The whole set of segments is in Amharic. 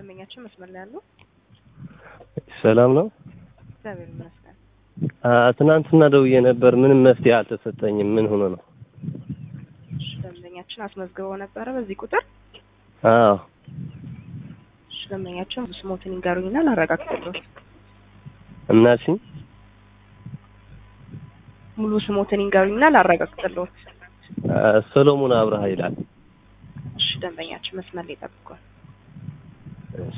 ደንበኛችን መስመር ላይ ያሉ ሰላም ነው። እግዚአብሔር ይመስገን። አ ትናንትና ደውዬ ነበር። ምንም መፍትሄ አልተሰጠኝም። ምን ሆኖ ነው? እሺ፣ ደንበኛችን አስመዝግበው ነበረ በዚህ ቁጥር። አዎ እሺ፣ ደንበኛችን ስሞትን ይንገሩኝና ላረጋግጥልዎት። እናልሽኝ ሙሉ ስሞትን ይንገሩኝና ላረጋግጥልዎት። አ ሰሎሞን አብርሃ ይላል። እሺ፣ ደንበኛችን መስመር ላይ ጠብቁን። እሺ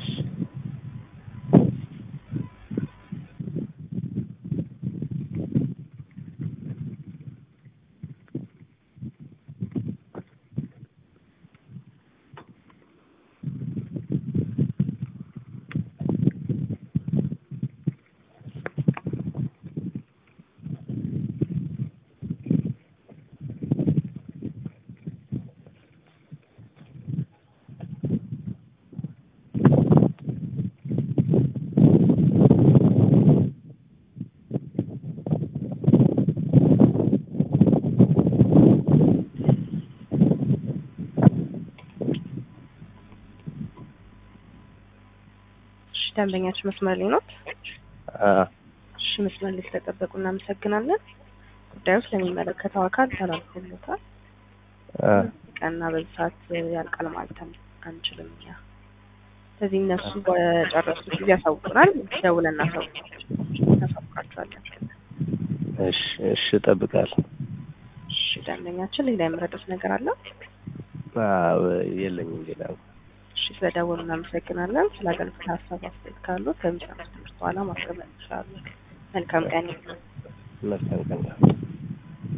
እሺ፣ ደንበኛችን መስመር ላይ ኖት? አ እሺ፣ መስመር ላይ ስለጠበቁ እናመሰግናለን። ጉዳዩ ስለሚመለከተው አካል ተላልፎለታል። አ ቀና በዚህ ሰዓት ያልቃል ማለት አን- አንችልም እኛ። ስለዚህ እነሱ በጨረሱት ጊዜ ያሳውቁናል። ደውለን እናሳውቃቸው እናሳውቃቸዋለን። እሺ እሺ እጠብቃለሁ። እሺ ደንበኛችን ሌላ የምረዱት ነገር አለ? አዎ የለኝም ሌላ እሺ ስለደወሉ እናመሰግናለን። ስለ አገልግሎት ሀሳብ አስተያየት ካሉት በሚሰሙት ትምህርት በኋላ ማስቀመጥ ይችላሉ። መልካም ቀን። መልካም ቀን